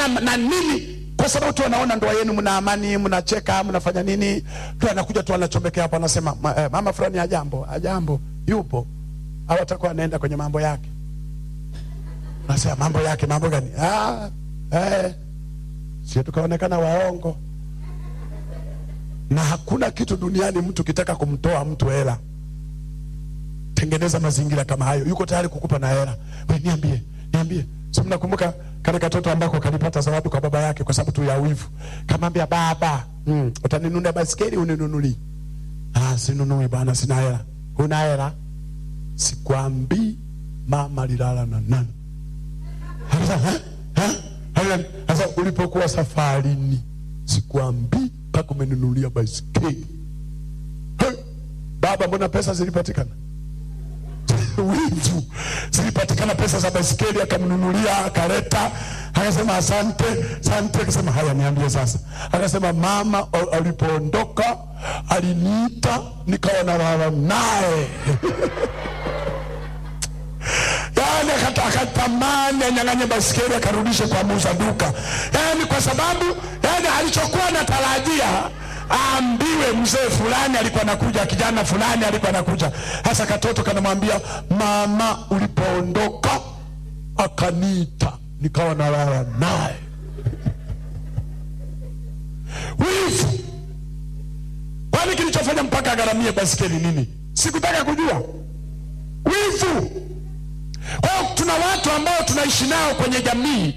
na nini kwa sababu tu wanaona ndoa yenu mna amani mnacheka mnafanya nini tu anakuja tu anachomekea hapo anasema ma, eh, mama fulani ajambo ajambo yupo au atakuwa anaenda kwenye mambo yake nasema mambo yake mambo gani ah, eh, sio tukaonekana waongo na hakuna kitu duniani mtu kitaka kumtoa mtu hela tengeneza mazingira kama hayo yuko tayari kukupa na hela we niambie niambie si mnakumbuka kale katoto ambako kalipata zawadi kwa baba yake kwa sababu tu ya wivu kamwambia baba mm, utaninunulia baskeli uninunulii ah, sinunui bwana sina hela huna hela sikwambii mama lilala na nani Sasa, eh, eh, eh, sasa ulipokuwa safarini sikwambii mpaka umenunulia baiskeli Hey, baba mbona pesa zilipatikana wivu zilipatikana pesa za baiskeli akamnunulia akaleta akasema asante asante akasema haya niambie sasa akasema mama a- alipoondoka aliniita nikawa nalala naye yani akata- akatamani anyang'anye baskeli akarudishe kwa muuza duka yani kwa sababu yani alichokuwa anatarajia aambiwe mzee fulani alikuwa anakuja kijana fulani alikuwa anakuja hasa katoto kanamwambia mama ulipoondoka akaniita nikawa nalala naye wivu kwani kilichofanya mpaka agharamie baskeli nini sikutaka kujua wivu kwa hiyo tuna watu ambao tunaishi nao kwenye jamii